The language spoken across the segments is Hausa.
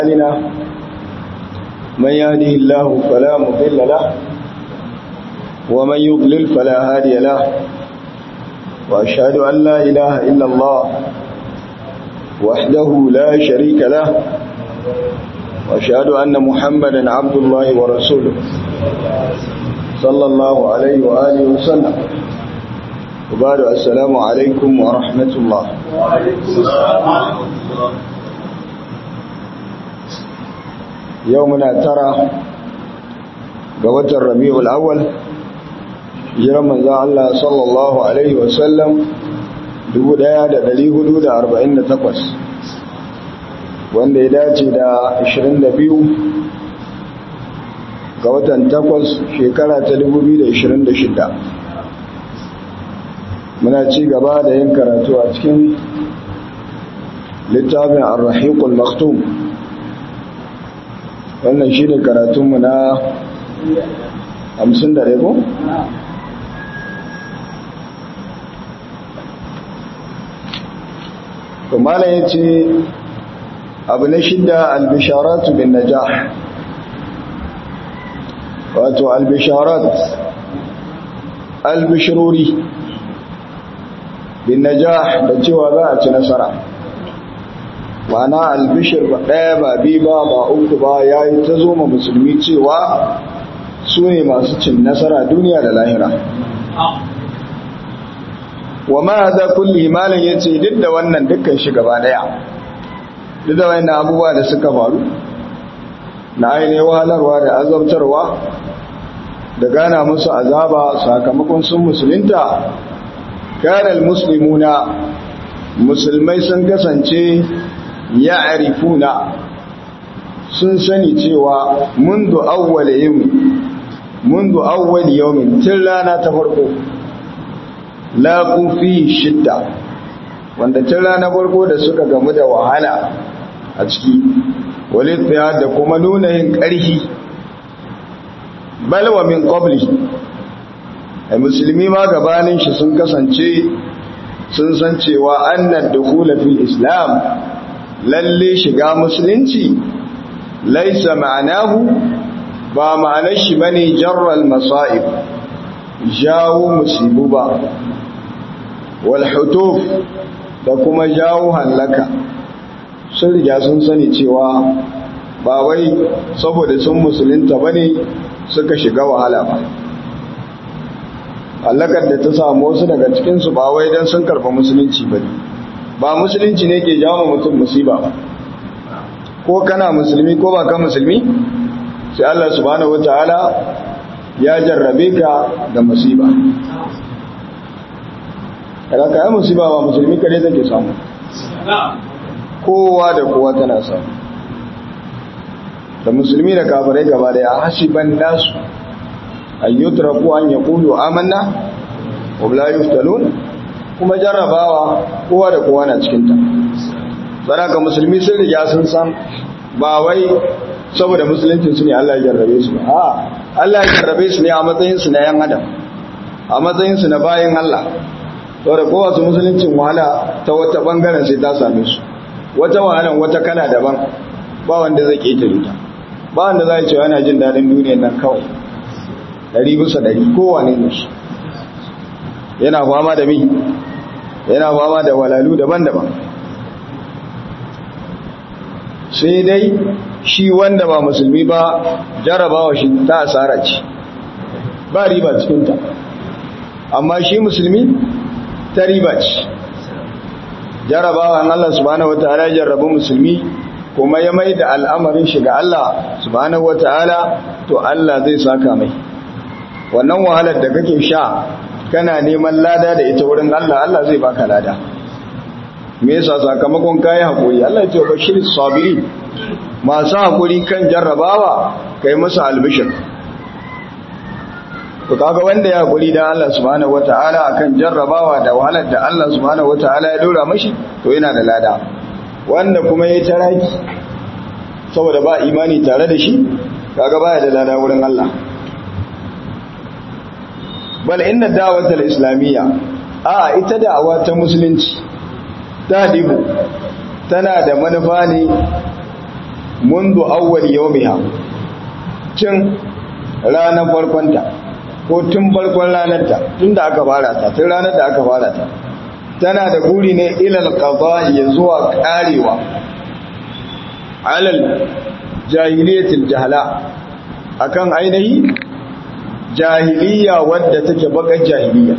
لنا من يهده الله فلا مضل له ومن يضلل فلا هادي له وأشهد أن لا إله إلا الله وحده لا شريك له وأشهد أن محمدا عبد الله ورسوله صلى الله عليه وآله وسلم وبعد السلام عليكم ورحمة الله يومنا ترى قوة الربيع الأول jiran manzan Allah sallallahu Alaihi wasallam 1448 wanda ya dace da 22 ga watan 8 shekara ta 2026 muna ci gaba da yin karatu a cikin littafin arrahiqul maktum wannan shi ne karatunmu na 50 da rego? to malam yace abu na shidda albisharatu bin najah wato albisharat albishiruri bin najah da cewa za a ci nasara wana albishir ba ɗaya ba biyu ba ba uku ba ya yi ta zo ma musulmi cewa su ne masu cin nasara duniya da lahira wa ma za kulli malin ya ce duk da wannan dukkan shi gaba daya duk da wannan abubuwa da suka faru na ainihin wahalarwa da azabtarwa da gana musu azaba sakamakon sun musulunta kanal muslimuna musulmai sun kasance ya arifuna sun sani cewa mundu awwal yawmin mundu awwal yawmin tun rana ta farko laƙun fi shidda wanda tun ranar farko da suka gamu da wahala a ciki walittiya da kuma nuna yin ƙarfi balwa min ƙobli a musulmi ma gabanin shi sun kasance sun san cewa annan dukula fil islam lalle shiga musulunci laisa ma'anahu ba ma'anar shi bane jarral masa'ib jawo musibu ba walhutuf da kuma jawo hallaka sun riga sun sani cewa ba wai saboda sun musulunta ba ne suka shiga wahala ba hallakar da ta samu wasu daga cikinsu ba wai don sun karba musulunci ba ba musulunci ne ke jawo mutum musiba ba ko kana musulmi ko ba ka musulmi sai Allah subhanahu wataala ya jarrabe ka da musiba kada ka yi musiba ba musulmi kare take samu kowa da kowa tana samu da musulmi da kafirai gaba da ya hasiban nasu an yutraku an yaqulu amanna wa la yuftalun kuma jarrabawa kowa da kowa na cikin ta saraka musulmi sun riga sun san ba wai saboda musuluncin su ne Allah ya jarrabe su ba a Allah ya jarrabe su ne a matsayin su na yan adam a matsayin su na bayin Allah saboda kowa su musuluncin wahala ta wata bangaren sai ta same su wata wahalan wata kala daban ba wanda zai ketare ta ba wanda zai ce yana jin dadin duniyar nan kawai dari bisa dari kowane ne shi yana fama da mi yana fama da walalu daban-daban sai dai shi wanda ba musulmi ba jarabawa shi ta asara ce ba riba cikinta amma shi musulmi ta riba ce jarabawa Allah subhanahu wataala ya jarrabu musulmi kuma ya mai da al'amarin shi ga Allah subhanahu wataala to Allah zai saka mai wannan wahalar da kake sha kana neman lada da ita wurin Allah Allah zai baka lada me yasa sakamakon kayi hakuri Allah ya ce bashir sabirin masu hakuri kan jarrabawa kai musu albishir to kaga wanda ya hakuri dan Allah subhanahu wataala akan jarrabawa da wahalar da Allah subhanahu wataala ya dora mashi to yana da lada wanda kuma yayi taraki saboda ba imani tare da shi kaga baya da lada wurin Allah bal inna da'watal islamiyya a ita da'awa ta musulunci ta dibu tana da manufa ne mundu awwal yawmiha cin ranar farkonta ko tun farkon ranarta tun da aka fara ta tun ranar da aka fara ta tana da guri ne ilal qada ya zuwa karewa alal jahiliyatil jahala akan ainihi jahiliya wadda take bakar jahiliya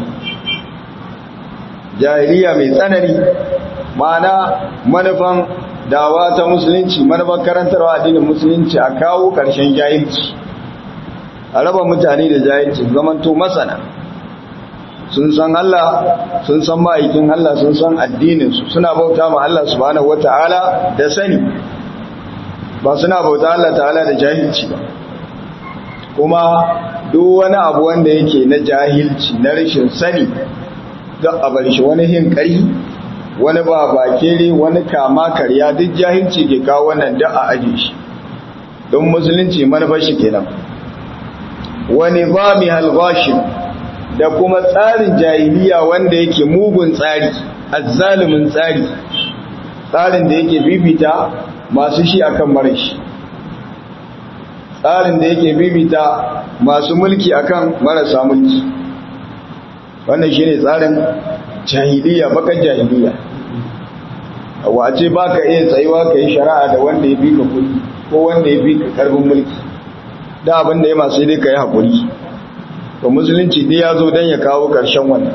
jahiliya mai tsanani ma'ana manufan dawa ta musulunci manufan karantarwa addinin musulunci a kawo ƙarshen jahilci a raba mutane da jahilci zamanto masana sun san Allah sun san ma'aikin Allah sun san addininsu suna bauta ma Allah subhanahu wata'ala da sani ba suna bauta Allah ta'ala da jahilci ba kuma duk wani abu wanda yake na jahilci na rashin sani za a bar shi wani hin ƙari wani ba bakere wani kama karya duk jahilci ke kawo wannan da a aje shi don musulunci manufar shi kenan wani ba mi halgashin da kuma tsarin jahiliya wanda yake mugun tsari azzalumin tsari tsarin da yake bibita masu shi akan marashi tsarin da yake bibita masu mulki akan marasa mulki wannan shine tsarin jahiliya bakan jahiliya wace baka iya tsayuwa ka yi shari'a da wanda ya bika kudi ko wanda ya bika karbin mulki da abin da ya masu dai ka yi haƙuri to musulunci dai ya zo don ya kawo ƙarshen wannan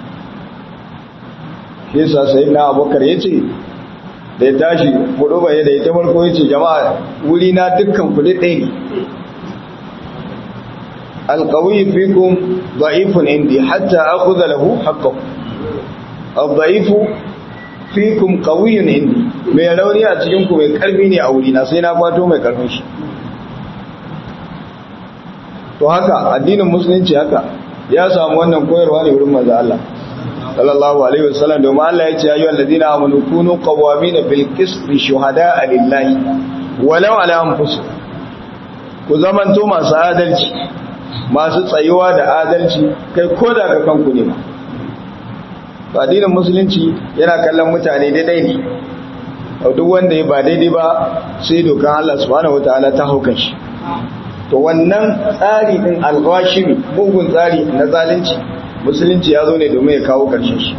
shi yasa sai na abokar ya ce da ya tashi kudu bai da ya ta farko ya ce jama'a wuri na dukkan kudi ɗaya ne alƙawi fikun da'ifun indi hatta akhudha lahu haqqahu ad-da'ifu fikum qawiyyun indi mai rauni a cikin ku mai karfi ne a wuri na sai na kwato mai karfin shi to haka addinin musulunci haka ya samu wannan koyarwa ne wurin manzo Allah sallallahu alaihi wasallam domin Allah ya ce ya ayyuhal ladina amanu kunu qawamina bil qisti shuhada'a lillahi walau ala anfusikum ku zamanto masu adalci masu tsayuwa da adalci kai ko da ga kanku ne ba addinin musulunci yana kallon mutane daidai ne duk wanda ya ba daidai ba sai dokan Allah subhanahu wataala ta haukan shi to wannan tsari din alghashimi mugun tsari na zalunci musulunci ya zo ne domin ya kawo karshen shi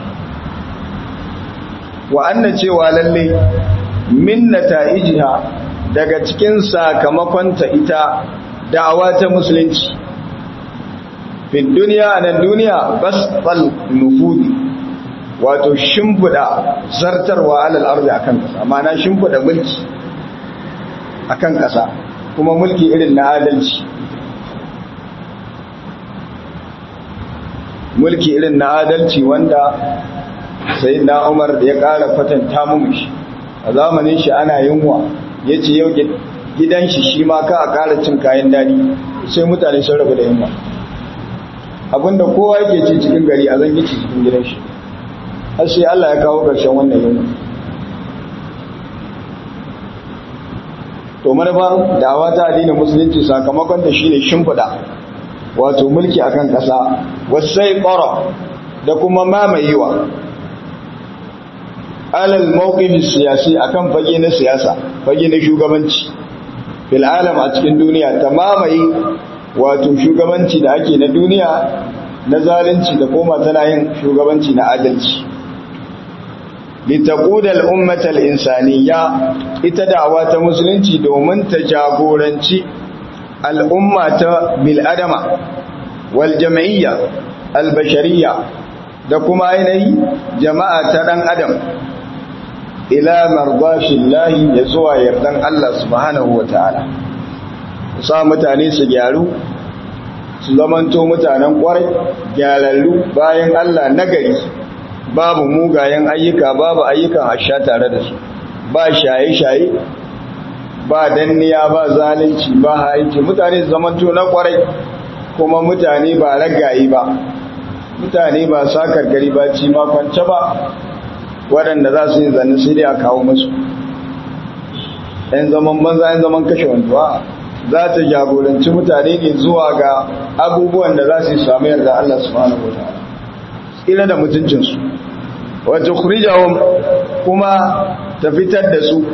wa anna cewa lalle min nata'ijiha daga cikin sakamakon ta ita da'awa ta musulunci fi duniya nan duniya basal nufudi wato shimfida zartarwa alal ardi akan kasa ma'ana shimfida mulki akan kasa kuma mulki irin na adalci mulki irin na adalci wanda sai na umar ya ƙara kwatanta mu shi a zamanin shi ana yunwa ya ce yau gidan shi shi ma ka a ƙara cin kayan daɗi sai mutane sun rabu da yunwa abinda kowa yake ci cikin gari a zan ci cikin gidan shi har sai Allah ya kawo ƙarshen wannan yunwa to manufa dawa ta addinin musulunci sakamakon ta shine shimfiɗa wato mulki akan ƙasa wasai ƙoro da kuma mamayewa alal mawqif siyasi akan fage na siyasa fage na shugabanci fil alam a cikin duniya ta mamaye wato shugabanci da ake na duniya na zalunci da koma tana yin shugabanci na adalci litaqudal ummatal insaniya ita da'awa ta musulunci domin ta jagoranci al'umma ta bil adama wal jam'iyya al bashariyya da kuma ainihi jama'a ta dan adam ila mardatillahi ya zuwa yardan Allah subhanahu wataala sa mutane su gyaru su zamanto mutanen kwarai gyararru bayan Allah nagari babu mugayen ayyuka babu ayyukan asha tare da su ba shaye-shaye ba danniya ba zalunci ba haiki mutane su zamanto na kwarai kuma mutane ba ragayi ba mutane ba sakar gari ba ci makwance ba waɗanda za su yi zanne sai dai a kawo musu ‘yan zaman banza ‘yan zaman kashe wantuwa za ta jagoranci mutane ne zuwa ga abubuwan da za su yi samu yarda Allah subhanahu wa ta'ala tsira da mutuncinsu wata kurijawun kuma ta fitar da su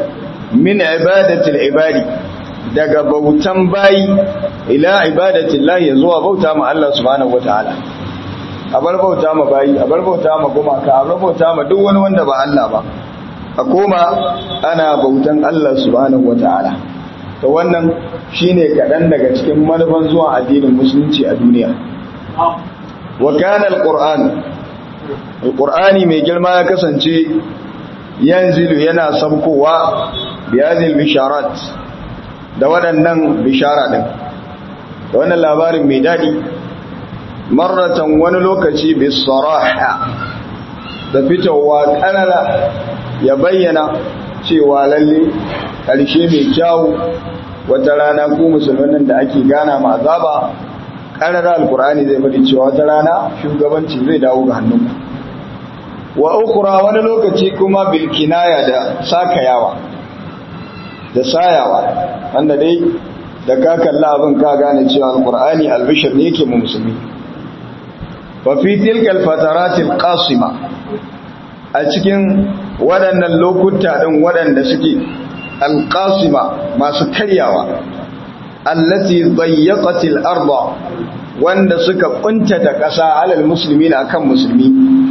min ibadatil ibadi daga bautan bayi ila ibadatil lahi zuwa bauta ma Allah subhanahu wataala a bar bauta ma bayi a bar bauta ma gumaka a bar bauta ma duk wani wanda ba Allah ba a koma ana bautan Allah subhanahu wataala to wannan shine kaɗan daga cikin manufan zuwa addinin musulunci a duniya wa kana alquran alqurani mai girma ya kasance yanzilu yana sabkowa biyazil bisharat da waɗannan bishara din da wannan labarin mai dadi marratan wani lokaci bisaraha da fitowa kanana ya bayyana cewa lalle ƙarshe mai kyawu wata rana ku musulmanin da ake gana ma azaba ƙarar alkur'ani zai faɗi cewa wata rana shugabanci zai dawo ga hannunku wa ukura wani lokaci kuma bilkinaya da sakayawa da sayawa wanda dai da ka kalla abin ka gane cewa alkur'ani albishir ne yake mu musulmi fa fi tilkal fataratil qasima a cikin waɗannan lokuta ɗin waɗanda suke alƙasima masu karyawa allati zayyaqatil arda wanda suka kuntata ƙasa alal musulmi na kan musulmi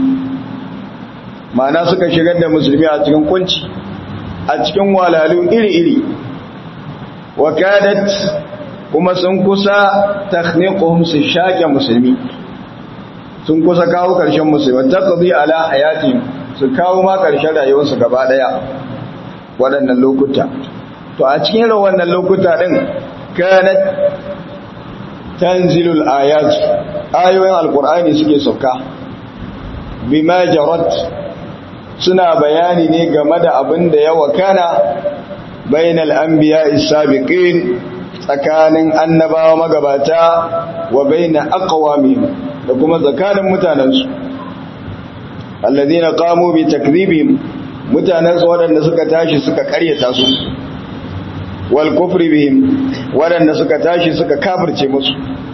ma'ana suka shigar da musulmi a cikin kunci a cikin walalu iri-iri wakadat kuma sun kusa takhniquhum su shaƙe musulmi sun kusa kawo ƙarshen musulmi taqdi ala hayatihim su kawo ma ƙarshen rayuwarsu gaba ɗaya waɗannan lokuta to a cikin irin wannan lokuta ɗin kanat tanzilul ayat ayoyin alkur'ani suke sauka bima jarat suna bayani ne game da abin da ya wakana bainal anbiya sabiqin tsakanin annabawa magabata wa baina aqwamihim da kuma tsakanin mutanensu alladhina qamu bi takdhibihim mutanen su waɗanda suka tashi suka karyata su wal kufri bihim waɗanda suka tashi suka kafirce musu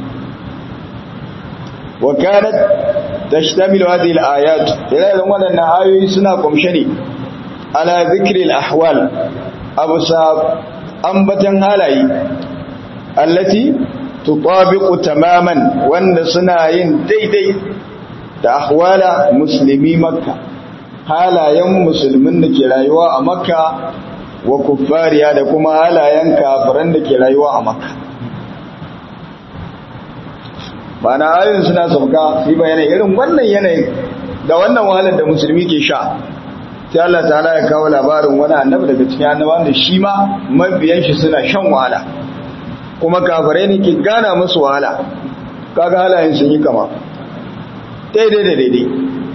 wa kanat tashtamilu hadhihi al-ayat idan waɗannan ayoyi suna kumshe ne ala dhikri al-ahwal abusa ambatan halaye allati tutabiqu tamaman wanda suna yin daidai da ahwala muslimi makka halayen musulmin da ke rayuwa a makka wa kuffariya da kuma halayen kafiran da ke rayuwa a makka ba na ayoyin suna sauka yi bayanai irin wannan yanayin da wannan wahalar da musulmi ke sha sai Allah ta'ala ya kawo labarin wani annabi daga cikin annabawan da shi ma mabiyan shi suna shan wahala kuma kafirai ne ke gana musu wahala kaga halayen sun yi kama daidai da daidai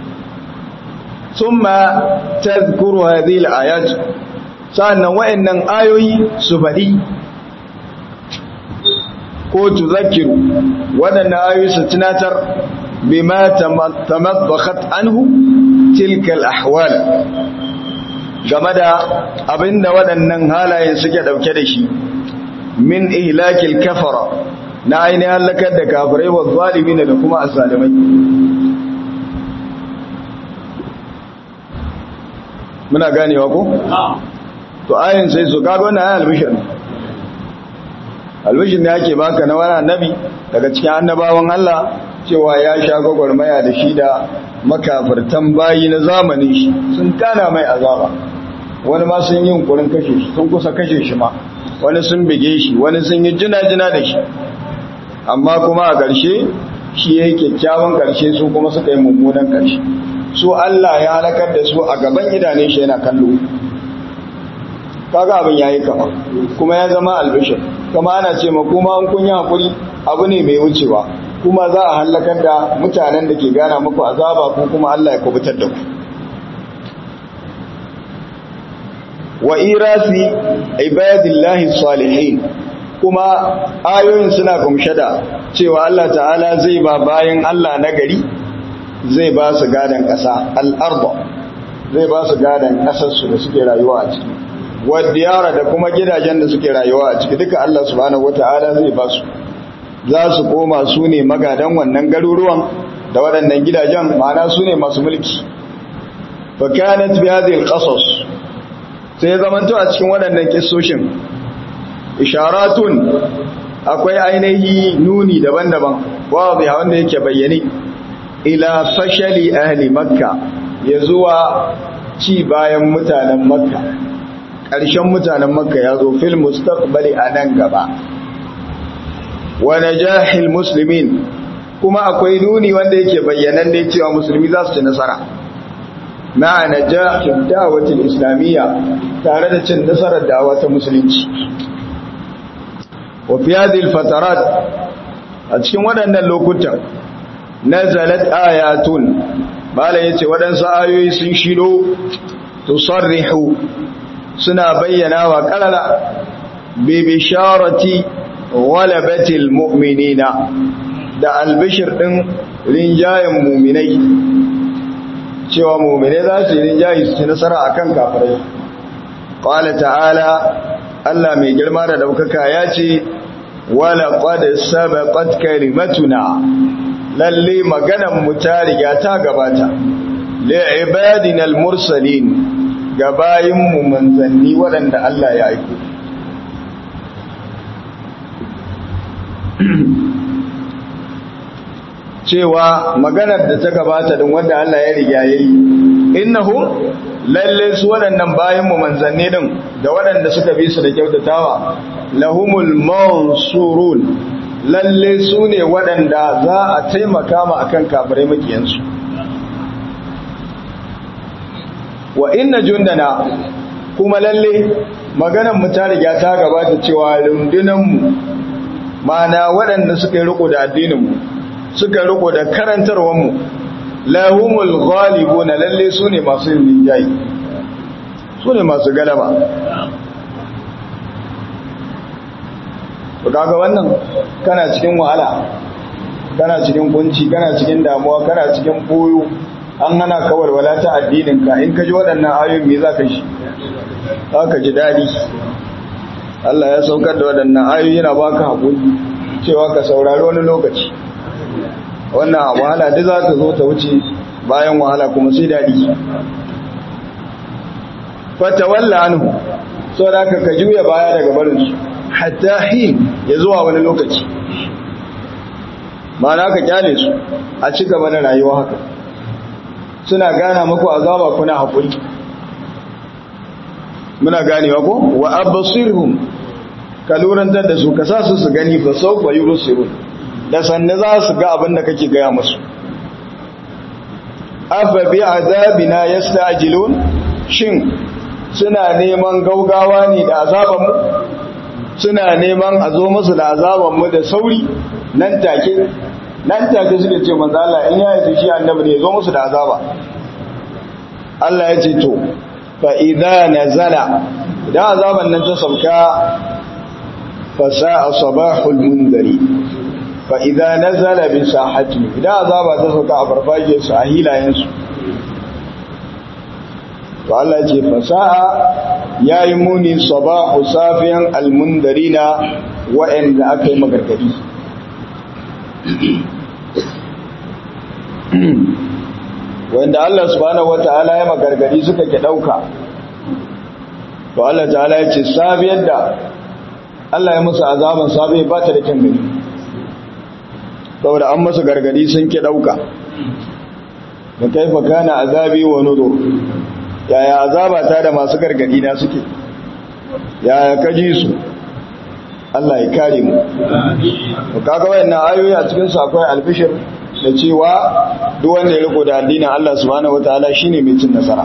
ثم تذكر هذه الآيات sa'annan wa'annan ayoyi su faɗi ko tuzakiru waɗannan ayoyi su tunatar bima tamabbakhat anhu tilkal ahwal game da abinda waɗannan halayen suke ɗauke da shi min ihlakil kafara na ainihin halakar da kafirai wa zalimin da kuma azalimai muna ganewa ko? to ayin sai su kaga wannan ayin albishir ne albishir ne ake baka na wani annabi daga cikin annabawan Allah cewa ya sha gwagwarmaya da shi da makafirtan bayi na zamanin shi sun kana mai azaba wani ma sun yi yunkurin kashe shi sun kusa kashe shi ma wani sun bige shi wani sun yi jina-jina da shi amma kuma a ƙarshe shi ya yi kyakkyawan ƙarshe su kuma suka yi mummunan ƙarshe su Allah ya halakar da su a gaban idanun shi yana kallo kaga abin yayi kama kuma ya zama albishir kama ana ce ma kuma an kun yi hakuri abu ne mai wucewa kuma za a halakar da mutanen da ke gana muku azaba ko kuma Allah ya kubutar da ku wa irasi ibadillahi salihin kuma ayoyin suna kumshe da cewa Allah ta'ala zai ba bayan Allah na gari zai ba su gadan ƙasa al'arba zai ba su gadan ƙasarsu da suke rayuwa a ciki wadiyara da kuma gidajen da suke rayuwa a ciki duka Allah subhanahu wata'ala zai ba su za su koma su ne magadan wannan garuruwan da waɗannan gidajen ma'ana su ne masu mulki fa kanat bi hadhihi al-qasas sai ya zamanto a cikin waɗannan kissoshin isharatun akwai ainihi nuni daban-daban wazi wanda yake bayyane ila fashali ahli makka ya zuwa ci bayan mutanen makka ƙarshen mutanen makka ya zo fil mustaqbali a nan gaba wa najahil muslimin kuma akwai nuni wanda yake bayyanan ne cewa musulmi za su ci nasara ma'a najahil da'watil islamiyya tare da cin nasarar da'awa ta musulunci wa fi hadhihi fatarat a cikin waɗannan lokutan nazalat ayatun bala yace waɗansu ayoyi sun shido tusarrihu suna bayyana wa qarara bi bisharati walabatil mu'minina da albishir din rinjayen mu'minai cewa mu'minai za su yi rinjayi su ci nasara akan kafirai qala ta'ala Allah mai girma da daukaka ya ce wala qad sabaqat kalimatuna lalle maganan mu ta riga ta gabata li ibadina al-mursalin gabayin mu manzanni waɗanda Allah ya aiko cewa maganar da ta gabata din wanda Allah ya riga yayi innahum lalle su waɗannan bayan mu manzanni din da waɗanda suka bi su da kyautatawa lahumul mansurun lalle su ne waɗanda za a taimaka ma akan kafirai makiyansu wa inna jundana kuma lalle maganar mu ta riga ta gabata cewa rundunan mu mana waɗanda suka yi riko da addinin mu suka riko da karantarwar mu lahumul ghalibuna lalle su ne masu yin linjayi su ne masu galaba to kaga wannan kana cikin wahala kana cikin kunci kana cikin damuwa kana cikin koyo an hana ka walwala ta addinin ka in ka ji waɗannan ayoyin me za ka shi za ka ji daɗi Allah ya saukar da waɗannan ayoyi yana baka haƙuri cewa ka saurari wani lokaci wannan wahala duk za ta zo ta wuce bayan wahala kuma sai daɗi fatawalla anhu saboda ka ka juya baya daga barinsu hatta hin ya zuwa wani lokaci mana ka kyale su a ci gaba da rayuwa haka suna gana muku azaba kuna haƙuri muna ganewa ko wa abasirhum ka lurantar da su ka sa su su gani fa sau ba yubsirun da sanne za su ga abin da kake gaya musu afa bi azabina yasta'jilun shin suna neman gaugawa ne da azaban mu suna neman a zo musu da azaban mu da sauri nan take nan take suka ce manzo Allah in ya yi shi annabi ne zo musu da azaba Allah ya ce to fa idza nazala idan azaban nan ta sauka fa sa'a sabahul mundari fa idza nazala bi sahati idan azaba ta sauka a farfajiyar su a hilayen su to Allah ya ce fa sa'a yayi muni sabahu safiyan almundarina wa'anda aka yi magargadi wanda Allah subhanahu wata'ala ya magargadi suka ke dauka to Allah ta'ala ya ce sabiyar da Allah ya musu azaban sabi ba ta da kyan gani saboda an musu gargadi sun ke dauka da kaifa kana azabi wa nudur yaya azaba ta da masu gargadi na suke yaya kaji su Allah ya kare mu to kaga wayannan ayoyi a cikin su akwai albishir da cewa duk wanda ya riko da addinin Allah subhanahu wataala shine mai cin nasara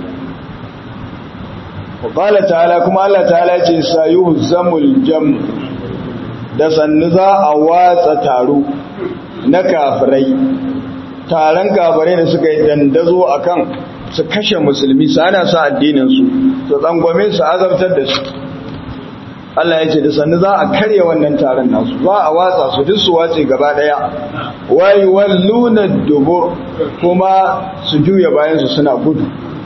wa qala ta'ala kuma Allah ta'ala ya ce sayuhzamul jam da sannu za a watsa taro na kafirai taron kafirai da suka yi dandazo akan su kashe musulmi su ana sa addinin su su tsangwame su azabtar da su Allah ya ce da sannu za a karya wannan taron nasu za a watsa su duk su wace gaba daya wai walluna dubur kuma su juya bayan su suna gudu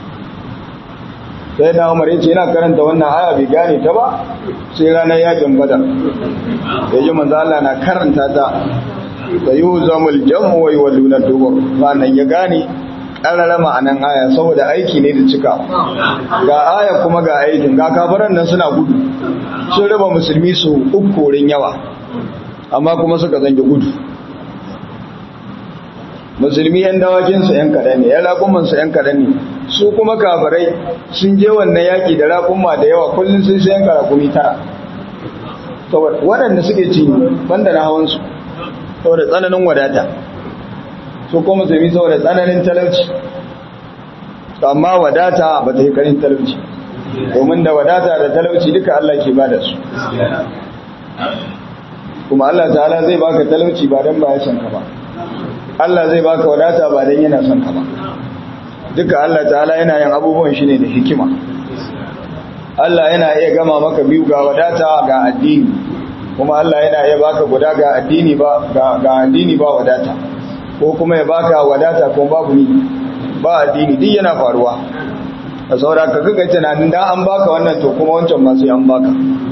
sai na umar yace yana karanta wannan aya bai gane ta ba sai ranar yakin badar ya ji manzo Allah na karanta ta da yuzamul jam'u wa yawluna dubur sannan ya gane ƙarara ma'anan aya saboda aiki ne da cika ga aya kuma ga aikin ga kafaran nan suna gudu sun raba musulmi su uku wurin yawa amma kuma suka zange gudu musulmi yan dawakinsu yan kaɗan ne yan raƙumansu yan kaɗan ne su kuma kafarai sun je wannan yaƙi da raƙuma da yawa kullum sun sayan karakumi tara waɗanda suke ci banda na hawansu saboda tsananin wadata su kuma musulmi saboda tsananin talauci amma wadata ba ta yi karin talauci domin da wadata da talauci duka Allah ke ba da su kuma Allah ta'ala zai baka talauci ba don ba ya son ka ba Allah zai baka wadata ba don yana son ka ba duka Allah ta'ala yana yin abubuwan shi ne da hikima Allah yana iya gama maka biyu ga wadata ga addini kuma Allah yana iya baka guda ga addini ba ga addini ba wadata ko kuma ya baka wadata kuma babu ni ba addini duk yana faruwa a saura ka kaga tunanin da an baka wannan to kuma wancan ma sai an baka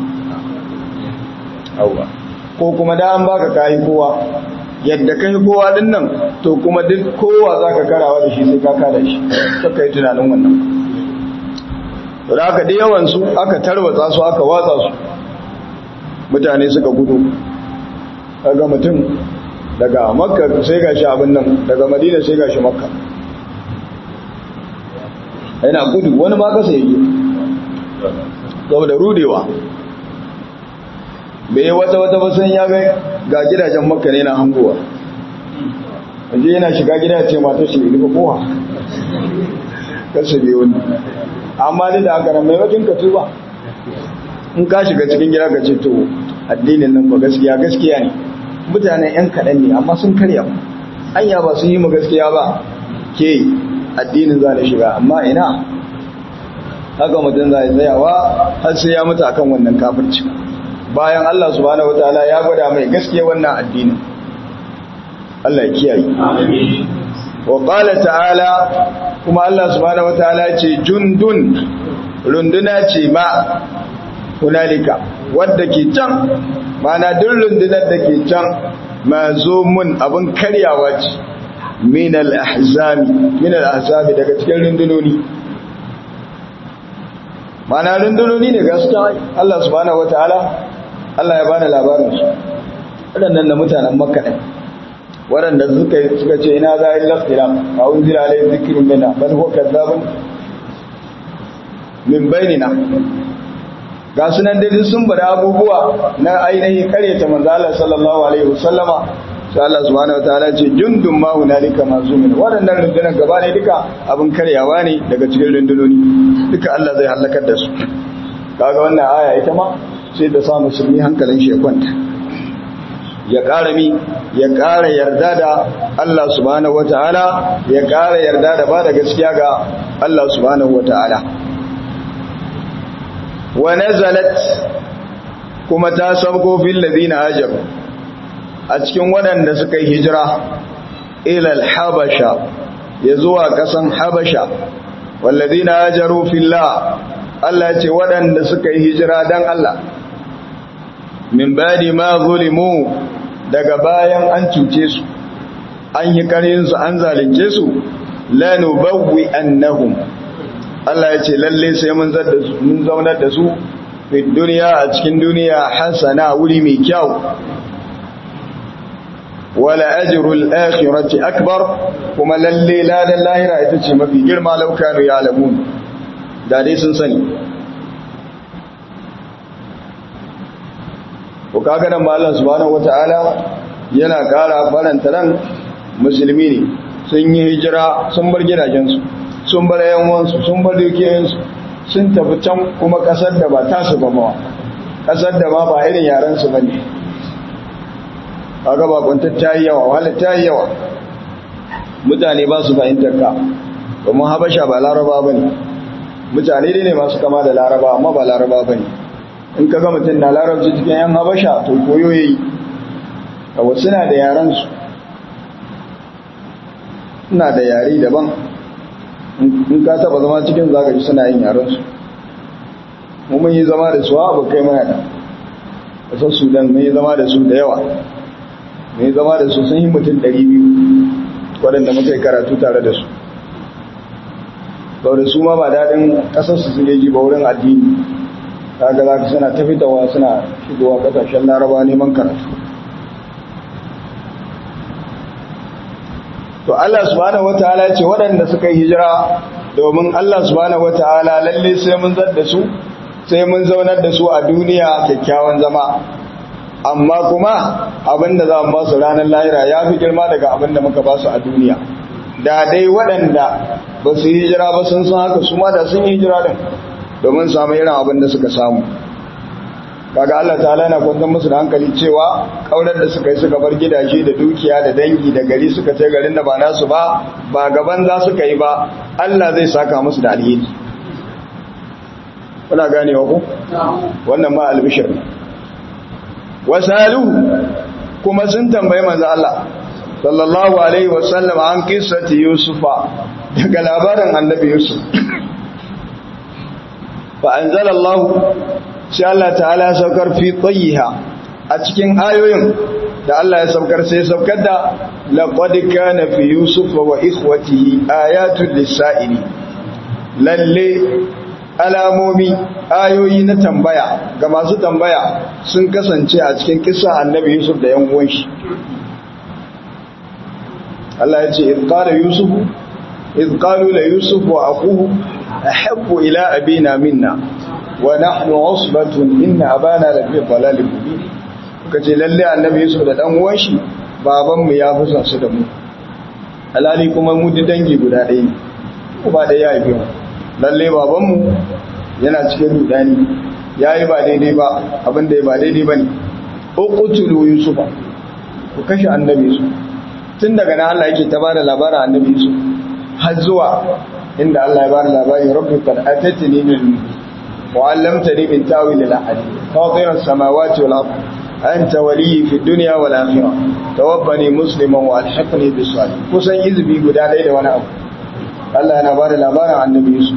auwa ko kuma da an baka kai kowa yadda kai kowa din nan to kuma duk kowa zaka karawa da shi sai ka kada shi kaka yi tunanin wannan to da aka da yawan su aka tarwatsa su aka watsa su mutane suka gudu daga mutum daga makka sai gashi abin nan daga madina sai gashi makka yana gudu wani ma kasa yake saboda rudewa bai wata wata basan ya ga ga gidajen makka ne na hangowa waje yana shiga gida ce mata shi rufe kowa kasa biyu wani amma dai da aka nan mai wajen ka tuba in ka shiga cikin gida ka ce to addinin nan ba gaskiya gaskiya ne mutanen yan kaɗan ne amma sun karya anya ba sun yi mu gaskiya ba ke addinin za da shiga amma ina haka mutum za tsayawa har sai ya mutu akan wannan kafirci bayan Allah subhanahu wataala ya gwada mai gaskiya wannan addinin Allah ya kiyaye wa qala ta'ala kuma Allah subhanahu wataala ce jundun runduna ce ma hunalika wadda ke can mana duk rundunar da ke can mazumun abin karyawa ce min al-ahzami min al-ahzami daga cikin rundunoni mana rundunoni ne gaskiya Allah subhanahu wataala Allah ya bani labarin su waɗannan da mutanen Makka ne waɗanda suka suka ce ina za a yi lafira a unzila alayhi zikrun minna bal huwa kadzabun min bainina ga sunan dai sun bada abubuwa na ainihin karyata manzo Allah sallallahu alaihi wasallama sai Allah subhanahu wataala ce jundun ma hunalika mazumin waɗannan rundunar gaba ne duka abin karyawa ne daga cikin rundunoni duka Allah zai halakar da su kaga wannan aya ita ma sai da sa musulmi hankalin shi ya kwanta ya ƙara mi ya ƙara yarda da Allah subhanahu wataala ya ƙara yarda da ba da gaskiya ga Allah subhanahu wataala wa nazalat kuma ta sauko fil ladina hajaru a cikin waɗanda suka yi hijira ilal habasha ya zuwa ƙasan habasha walladina hajaru fillah Allah ce waɗanda suka yi hijira dan Allah min badi ma zulimu daga bayan an cuce su an yi su an zalunce su lanubawwi annahum Allah ya ce lalle sai mun zaunar da su fi duniya a cikin duniya hasana wuri mai kyau wala ajrul akhirati akbar kuma lalle ladan lahira ita ce mafi girma laukanu ya alamun da dai sun sani ko kaga nan mallan subhanahu wataala yana kara faranta ran musulmi ne sun yi hijira sun bar gidajensu sun bar yawansu sun bar dukiyoyinsu sun tafi can kuma kasar da ba tasu ba mawa kasar da ma ba irin yarensu ba ne kaga bakuntar ta yi yawa wahala ta yi yawa mutane ba su fahimtar ka domin habasha ba laraba ba ne mutane ne masu kama da laraba amma ba laraba ba ne in ka ga mutum na larabci cikin yan habasha to koyo ya yi kawo suna da yarensu suna da yare daban in ka taba zama cikin zagaji suna yin yarensu mu mun yi zama da su abu kai mana da kasar sudan mun yi zama da su da yawa mun yi zama da su sun yi mutum 200 waɗanda muka yi karatu tare da su saboda su ma ba daɗin ƙasarsu su ji ba wurin addini kaga za ka suna ta fitawa suna shigowa ƙasashen laraba neman karatu to Allah subhanahu wataala ce waɗanda suka yi hijira domin Allah subhanahu wataala lalle sai mun zar da su sai mun zaunar da su a duniya kyakkyawan zama amma kuma abinda za mu ba su ranar lahira ya fi girma daga abinda muka ba su a duniya da dai waɗanda ba su yi hijira ba sun san haka su ma da sun yi hijira din domin samu irin abin da suka samu kaga Allah ta'ala yana kwantar musu da hankali cewa kaurar da suka yi suka bar gidaje da dukiya da dangi da gari suka ce garin da ba nasu ba ba gaban za suka yi ba Allah zai saka musu da alheri kuna ganewa ku wannan ma albishir ne wasalu kuma sun tambayi manzo Allah sallallahu alaihi wasallam an kissati yusufa daga labarin annabi yusuf fa anzalallahu sai Allah ta'ala ya saukar fi tayyiha a cikin ayoyin da Allah ya saukar sai saukar da laqad kana fi yusuf wa ikhwatihi ayatul lisaili lalle alamomi ayoyi na tambaya ga masu tambaya sun kasance a cikin kisa annabi yusuf da yan uwan shi Allah ya ce idh qala yusuf idh qalu la yusuf wa aquhu ahabbu ila abina minna wa nahnu usbatun inna abana la fi dhalalin mubin kace lalle annabi yusuf da dan uwan shi baban mu ya fusa su da mu alali kuma mu dangi guda ɗaya ne uba da ya haife mu lalle babanmu yana cikin rudani ya yi ba daidai ba abinda ya ba daidai ba ne uqtulu yusufa ku kashe annabi su tun daga nan Allah yake ta bada labarin annabi su har zuwa inda Allah ya bada labarin rabbi qad atatini min wa 'allamtani min ta'wil al-ahadith fatir as-samawati wal ard anta waliyyi fi dunya wal akhirah tawaffani musliman wa alhiqni bis salihin kusan izbi guda ɗaya da wani abu Allah yana ba da labarin annabi Yusuf.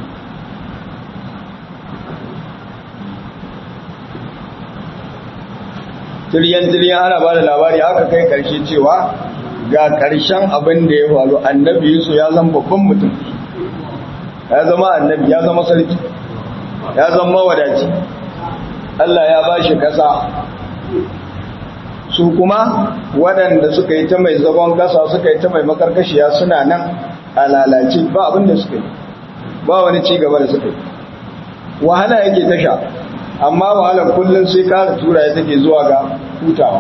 Tiryan-tiryan ana ba da labari aka kai ƙarshe cewa ga ƙarshen abin da ya faru annabi Yusuf ya zama babban mutum. Ya zama annabi, ya zama sarki, ya zama wadaci. Allah ya ba shi ƙasa. Su kuma waɗanda suka yi ta mai zagon ƙasa suka yi ta mai makarkashiya suna nan a lalace ba abin da suka yi ba wani ci gaba da suka yi wahala yake tasha amma wahalar kullum sai kara tura ya take zuwa ga hutawa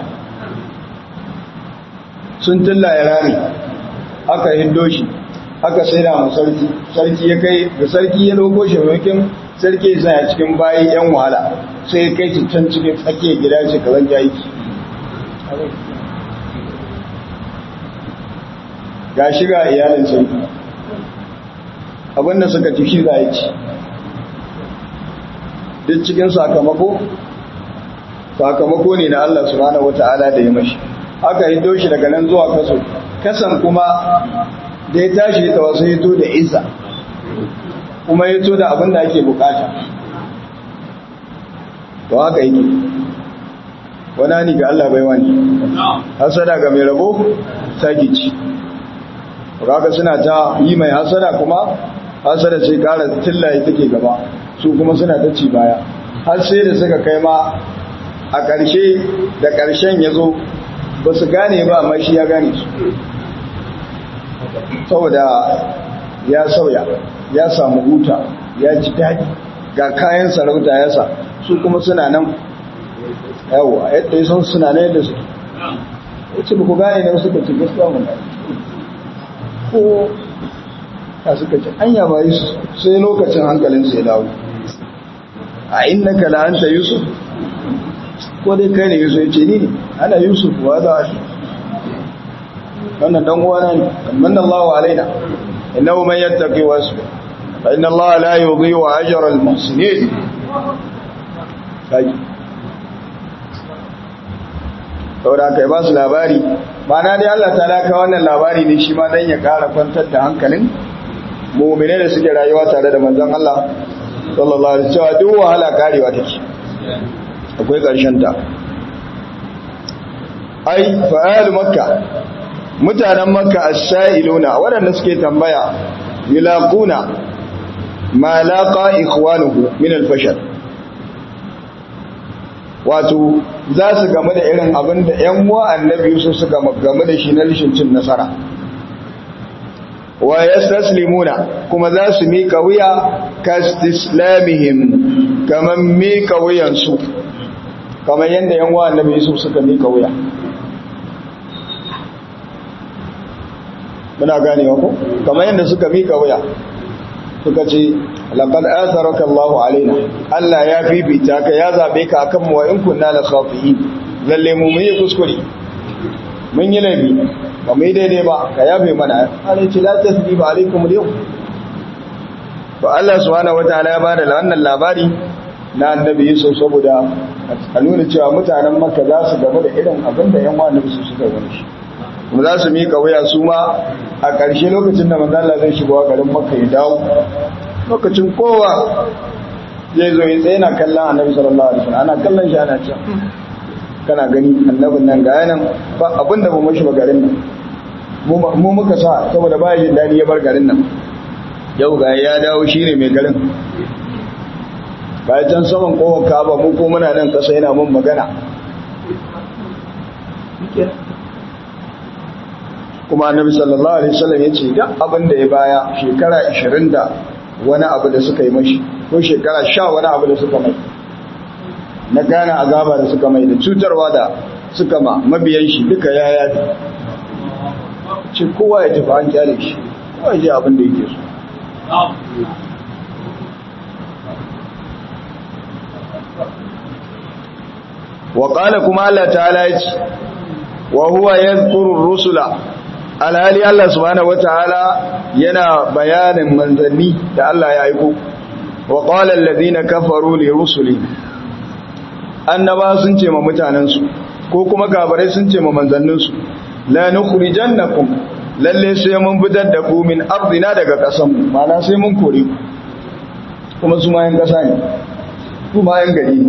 sun tilla ya rami aka hindo shi aka saida mu sarki sarki ya kai da sarki ya loko shi maimakon sarki ya sanya cikin bayi yan wahala sai ya kai can cikin tsakiyar gida ce kazan aiki ga shiga iyalin sarki abinda suka ci shi za a ci duk cikin sakamako sakamako ne na Allah subhanahu wata'ala da ya mashi aka hito shi daga nan zuwa kaso kasan kuma da ya tashi ta wasu hito da isa kuma hito da abin da ake bukata to haka yake wana ni ga Allah bai wani hasada ga mai rabo saki ci haka suna ta yi mai hasada kuma hasada sai kara tillaye take gaba su kuma suna ta ci baya har sai da suka kai ma a ƙarshe da ƙarshen ya zo ba su gane ba amma shi ya gane su saboda ya sauya ya samu huta ya ji daɗi ga kayan sarauta ya sa su kuma suna nan yawa yadda sun suna nan yadda su wace ba ku gane ne suka ci gaskiya mun ko ta suka ce anya ba yusuf sai lokacin hankalin sai dawo a innaka la anta yusuf ko dai kai ne yusuf yace ni ne ana yusuf wa da shi wannan dan uwana ne manna Allahu alaina innahu man yattaqi wa yasbir fa inna Allah la yudhi'u ajra al-muhsinin kai saboda kai ba su labari Mana dai Allah ta laka wannan labari ne shi ma dan ya kara kwantar da hankalin mu'mine da suke rayuwa tare da manzon Allah sallallahu alaihi wasallam duk wahala karewa take akwai karshen ta ai fa'al makka mutanen makka as-sa'iluna waɗanda suke tambaya yulaquna ma laqa ikhwanuhu min al-fashal wato za su game da irin abin da ‘yan uwa annabi Yusuf su game da shi na rishin cin nasara wa yastaslimuna kuma za su mika wuya kastislamihim kamar mika wuyansu kamar yadda ‘yan uwa annabi Yusuf suka mika wuya muna ganewa ko kamar yadda suka mika wuya suka ce laqad atharaka Allahu alaina Allah ya fifita ka ya zabe ka akan mu wa in kunna la khafiin lalle mu mun yi kuskure mun yi laifi ba mu yi daidai ba ka yafe mana Allah ce la tasbiba alaikum al-yawm to Allah subhanahu wataala ya bada wannan labari na annabi Yusuf saboda a nuna cewa mutanen Makka za su gaba da irin abin da yan wani su suka wani shi kuma za su mika wuya su ma a ƙarshe lokacin da manzo Allah zai shigo garin Makka ya dawo lokacin kowa zai zo ya tsaye na kallon annabi sallallahu alaihi wasallam ana kallon shi ana cewa kana gani annabin nan ga yanan ba abin da ba mashi ba garin nan mu muka sa saboda ba jin dadi ya bar garin nan yau ga ya dawo shine mai garin bayan can saman kowar kaba mu ko muna nan kasa yana mun magana kuma annabi sallallahu alaihi wasallam ya ce duk abin da ya baya shekara 20 da wani abu da suka yi mashi ko shekara 10 wani abu da suka mai na gane azaba da suka mai da cutarwa da suka ma mabiyan shi duka ya yafi ce kowa ya tafi an kyale shi kowa ya je abin da yake so wa qala kuma Allah ta'ala ya ce wa huwa yadhkuru rusula alhali Allah subhanahu wataala yana bayanin manzanni da Allah ya aiko wa qala alladhina kafaru li rusuli annaba sun ce ma mutanensu ko kuma gabarai sun ce ma manzanninsu la nukhrijannakum lalle sai mun fitar da ku min ardina daga kasan mu mana sai mun kore ku kuma su ma yan kasa ne su ma yan gari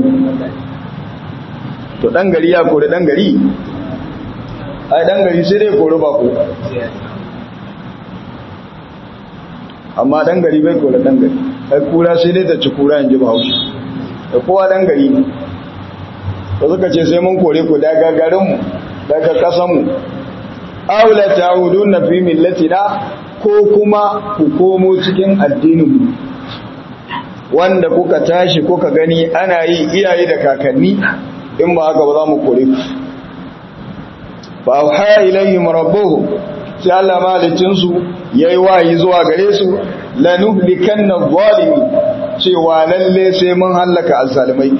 to dan gari ya kore dan gari ai dan gari sai dai kore ba ku amma dan gari bai kore dan gari ai kura sai dai ta ci kura in ji bahaushe da kowa dan gari ne da suka ce sai mun kore ku daga garinmu daga ƙasanmu aula ta'udun na fi millatina ko kuma ku komo cikin addininmu wanda kuka tashi kuka gani ana yi iyaye da kakanni in ba haka ba za mu kore ku fa auha ilayhim rabbuhum sai Allah malicin su yayi wayi zuwa gare su lanuhlikanna zalimi cewa lalle sai mun hallaka azzalimai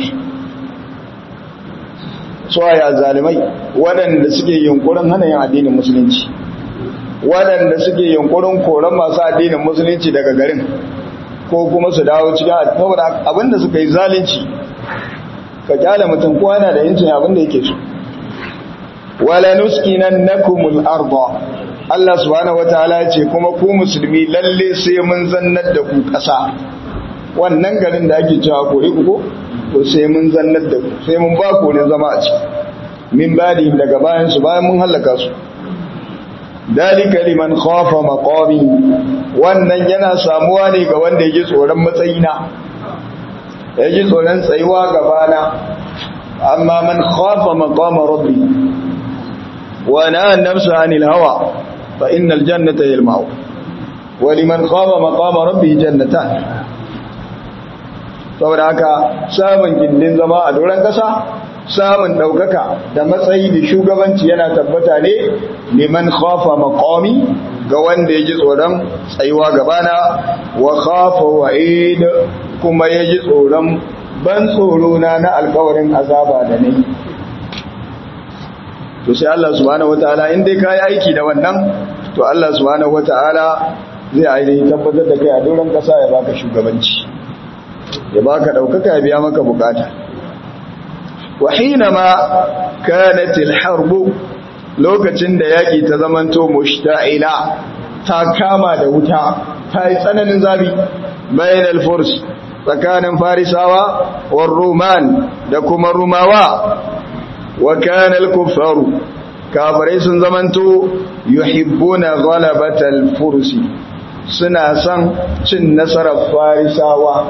suwaye zalimai waɗanda suke yunkurin hana yin addinin musulunci waɗanda suke yunkurin koran masu addinin musulunci daga garin ko kuma su dawo cikin saboda abinda suka yi zalunci ka kyale mutum kowa yana da yancin abinda yake so wala nuskinannakumul arda Allah subhanahu wataala ya ce kuma ku musulmi lalle sai mun zannar da ku ƙasa wannan garin da ake cewa kore ku ko to sai mun zannar da ku sai mun ba ku ne zama a ciki min badi daga bayan su bayan mun halaka su dalika liman khafa maqami wannan yana samuwa ne ga wanda yake tsoron matsayina yake tsoron tsayuwa gabana amma man khafa maqama rabbi wa naha an-nafsa 'anil hawa fa innal jannata hiya al-ma'wa wa liman khafa maqama rabbi jannatan saboda haka samun gindin zama a doron ƙasa samun ɗaukaka da matsayi da shugabanci yana tabbata ne liman khafa maqami ga wanda ya ji tsoron tsayuwa gabana wa khafa wa'id kuma ya ji tsoron ban tsoro na na alkawarin azaba da nayi to sai Allah subhanahu wataala in dai kai aiki da wannan to Allah subhanahu wataala zai ainihin tabbatar da kai a doron ƙasa ya baka shugabanci ya baka daukaka ya biya maka bukata wa hinama kanat al-harb lokacin da yaki ta zamanto mushta'ila ta kama da wuta ta yi tsananin zabi bayan al-furs tsakanin farisawa war ruman da kuma rumawa wa kana al-kuffaru kafirai sun zamanto yuhibbuna ghalabatal fursi suna son cin nasarar farisawa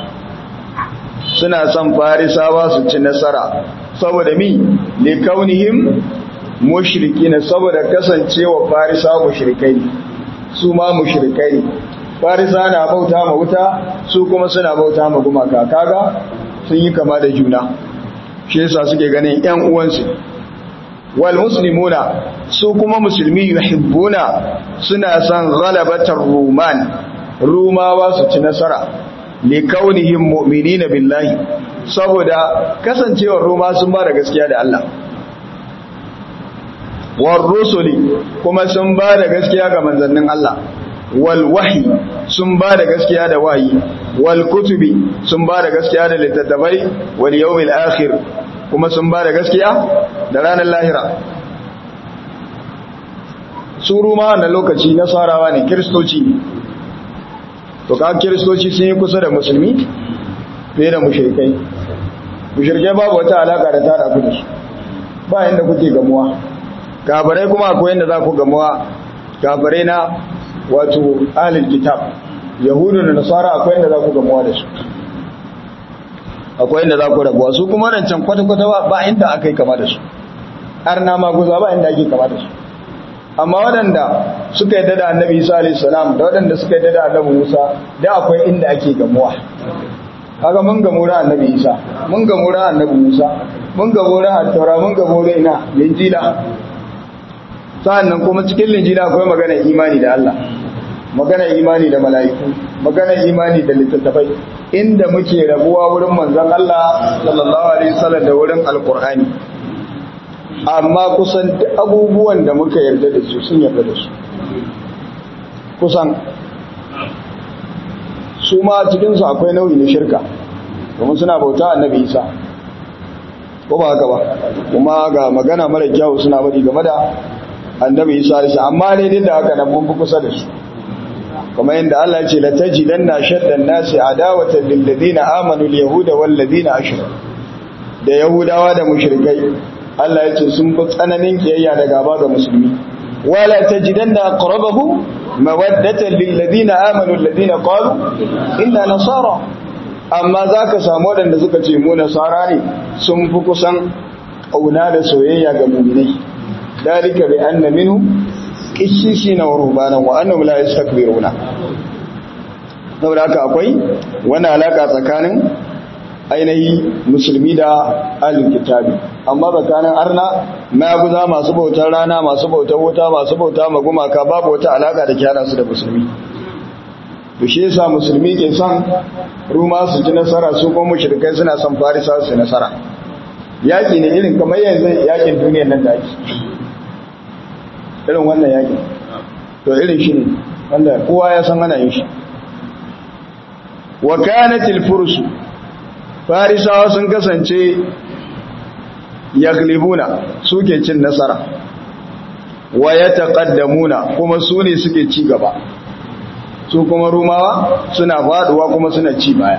suna son farisawa su ci nasara saboda mi li kaunihim mushrikin saboda kasancewa farisawa mushrikai su ma mushrikai farisa na bauta ma wuta su kuma suna bauta ma gumaka kaga sun yi kama da juna shi yasa suke ganin ƴan uwansu wal muslimuna su kuma musulmi yuhibbuna suna son ghalabatar ruman rumawa su ci nasara li kaunihim mu'minina billahi saboda kasancewar ruma sun ba da gaskiya da Allah war rusuli kuma sun ba da gaskiya ga manzannin Allah wal wahyi sun ba da gaskiya da wahayi wal kutubi sun ba da gaskiya da littattafai wal yawmil akhir kuma sun ba da gaskiya da ranar lahira su ruma wannan lokaci nasarawa ne kiristoci ne to ka kiristoci sun yi kusa da musulmi fiye da mushrikai mushrikai babu wata alaka da tada ku da su ba inda kuke gamuwa kafirai kuma akwai inda za ku gamuwa kafirai na wato ahlul kitab yahudu da nasara akwai inda za ku gamuwa da su akwai inda za ku rabuwa su kuma wancan kwata-kwata ba inda aka yi kama da su arna maguza ba inda ake kama da su amma waɗanda suka yadda da annabi isa alayhi salam da waɗanda suka yadda da annabi musa da akwai inda ake gamuwa kaga mun gamu ran annabi isa mun gamu ran annabi musa mun gamu ran at-taura mun gamu ran ina linjila sa'annan kuma cikin linjila akwai magana imani da Allah magana imani da mala'iku magana imani da littattafai inda muke rabuwa wurin manzon Allah sallallahu alaihi wasallam da wurin alqur'ani amma kusan duk abubuwan da muka yarda da su sun yarda da su kusan su ma cikinsu akwai nau'i na shirka domin suna bauta annabi isa ko ba haka ba kuma ga magana mara kyau suna bari game da annabi isa da amma ne din da haka nan mun fi kusa da su kuma yadda Allah ya ce la tajidanna shaddan nasi adawatan lil ladina amanu al yahuda wal ladina ashraku da yahudawa da mushrikai Allah ya ce sun fi tsananin kiyayya da gaba ga musulmi wala tajidanna aqrabahu mawaddatan lil ladina amanu alladhina qalu inna nasara amma zaka samu wadanda suka ce mu nasara ne sun fi kusan kauna da soyayya ga mu'minai dalika bi anna minhum qissisina wa rubanan wa annahum la yastakbiruna saboda haka akwai wani alaka tsakanin ainihi musulmi da alkitabi amma tsakanin arna maguza masu bautar rana masu bautar wuta masu bauta magumaka babu wata alaka da kyara su da musulmi to shi yasa musulmi ke son ruma su ji nasara su kuma mushrikai suna son farisa su nasara yaki ne irin kamar yanzu yakin duniyar nan da ake irin wannan yakin to irin shi ne wanda kowa ya san ana yin shi wa kanatil fursu farisawa sun kasance yaglibuna suke cin nasara wa ya taqaddamuna kuma su ne suke ci gaba su kuma rumawa suna faduwa kuma suna ci baya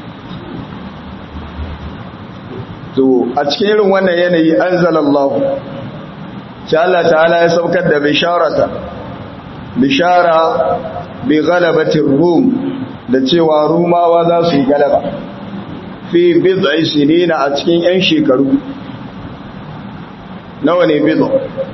to a cikin irin wannan yanayi anzalallahu sai Allah ta'ala ya saukar da bisharata bishara bi ghalabatir rum da cewa rumawa za su yi galaba fi bid'i sinina a cikin yan shekaru nawa ne bid'u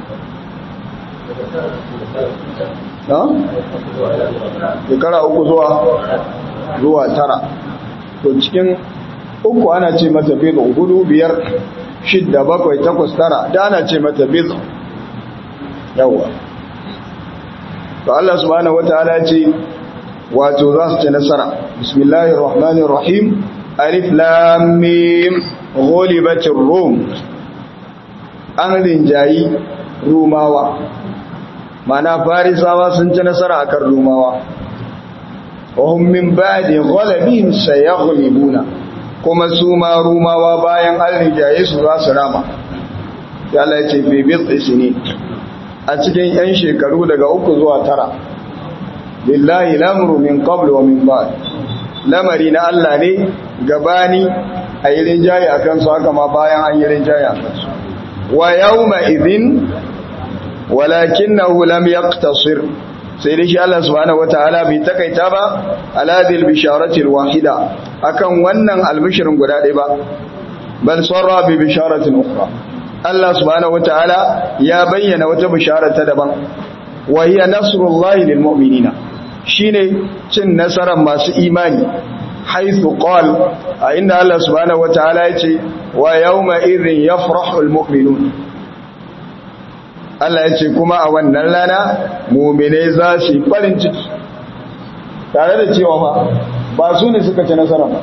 ha shekara uku zuwa zuwa tara to cikin uku ana ce mata bid'u hudu biyar shidda bakwai takwas tara da ana ce mata bid'u yawa to Allah subhanahu wataala ce wato za su ci nasara bismillahir rahmanir rahim alif lam mim ghulibatir rum an rinjayi rumawa mana farisawa sun ci nasara akan rumawa wahum min ba'di ghalabihim sayaghlibuna kuma su ma rumawa bayan an rinjaye su za su rama ya Allah ya ce fi bid'i sinin a cikin yan shekaru daga uku zuwa tara lillahi lamru min qablu wa min ba'd lamari na Allah ne gabani a yi rinjaye a kansu haka ma bayan an yi rinjaye a kansu wa yawma idhin walakinahu lam yaqtasir sai dai shi Allah subhanahu wataala bai takaita ba ala dil bisharati alwahida akan wannan albishirin guda ɗaya ba bal sarra bi bisharatin ukhra Allah subhanahu wataala ya bayyana wata bishara ta daban wa hiya nasrullahi lil mu'minina shine cin nasarar masu imani haythu qal a inda Allah subhanahu wataala yace wa yawma idhin yafrahu al mu'minun Allah yace kuma a wannan rana mu'mine za su yi farin ciki tare da cewa fa ba su ne suka ci nasara ba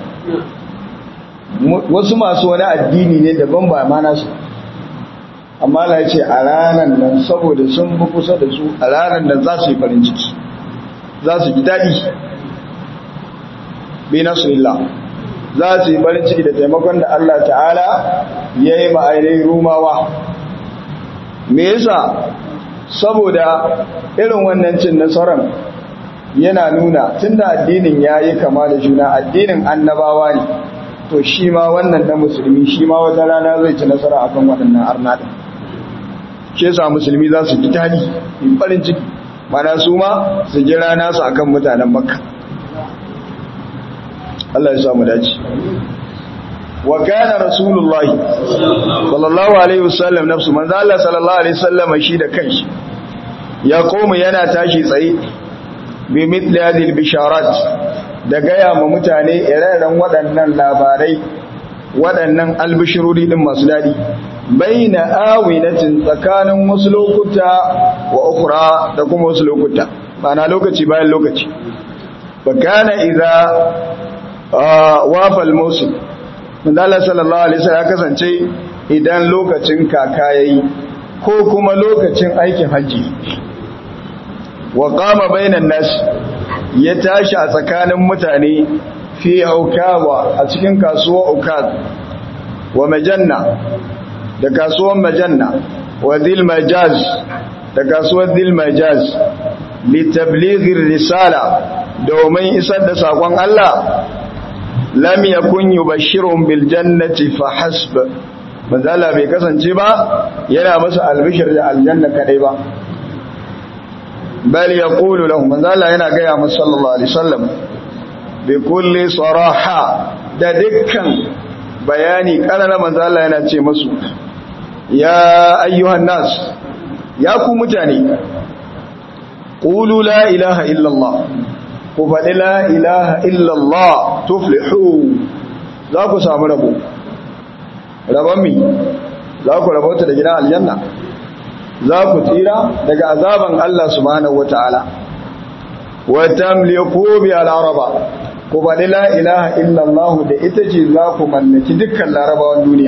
wasu masu wani addini ne daban ba ma nasu amma Allah ya ce a ranar nan saboda sun fi kusa da su a ranar nan za su yi farin ciki za su ji daɗi bi nasurillah za su yi farin ciki da taimakon da Allah ta'ala ya yi ma'ainihin rumawa me yasa saboda irin wannan cin nasarar yana nuna tunda addinin ya yi kama da juna addinin annabawa ne to shi ma wannan na musulmi shi ma wata rana zai ci nasara akan waɗannan arnaɗin shi yasa musulmi za su ji tani in farin ciki mana su ma su ji rana su akan mutanen makka Allah ya samu dace wa kana rasulullahi sallallahu alaihi wasallam nafsu manzo Allah sallallahu alaihi wasallam shi da kanshi ya koma yana tashi tsaye bi mithli hadhihi bisharat da gaya ma mutane ire-iren waɗannan labarai waɗannan albishiruri din masu dadi baina awinatin tsakanin wasu lokuta wa ukhra da kuma wasu lokuta ma'ana lokaci bayan lokaci fa kana idza wafa al-musim manzala sallallahu alaihi wasallam kasance idan lokacin kaka yayi ko kuma lokacin aikin haji wa qama bainan nas ya tashi a tsakanin mutane fi aukawa a cikin kasuwa ukaz wa majanna da kasuwar majanna wa zil majaz da kasuwar zil majaz li tablighir risala domin isar da sakon Allah lam yakun yubashshirun bil jannati fa hasb manzala bai kasance ba yana masa albishir da aljanna kadai ba bal yaqulu lahum manzala yana ga ya masa sallallahu alaihi wasallam bi kulli saraha da dukkan bayani karara manzala yana ce musu ya ayyuhan nas ya ku mutane qulu la ilaha illa allah ku faɗi la ilaha illallah tuflihu za ku samu rabo rabon mi za ku rabauta da gidan aljanna za ku tsira daga azaban Allah subhanahu wata'ala wa tamliku bi al-araba ku faɗi la ilaha illallah da ita ce za ku mallaki dukkan larabawan duniya